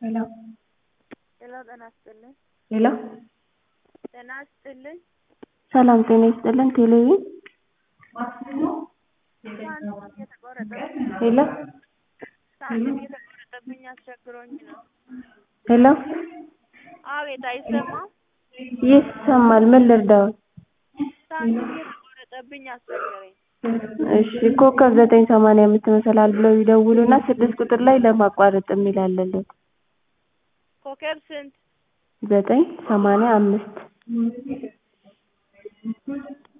ሄሎ ሄሎ ጤና ይስጥልኝ ሄሎ ጤና ይስጥልኝ ሰላም ጤና ይስጥልን ቴሌቪዥን ሳንቲም እየተቆረጠብኝ ሄሎ ሳንቲም እየተቆረጠብኝ አስቸግሮኝ ነው ሄሎ አቤት አይሰማም ይሰማል ምን ልርዳዎት ሳንቲም እየተቆረጠብኝ አስቸገረኝ እሺ ኮከብ ዘጠኝ ሰማንያ አምስት መሰላል ብለው ይደውሉና ስድስት ቁጥር ላይ ለማቋረጥ የሚል አለልዎት ኮከብ ስንት ዘጠኝ ሰማንያ አምስት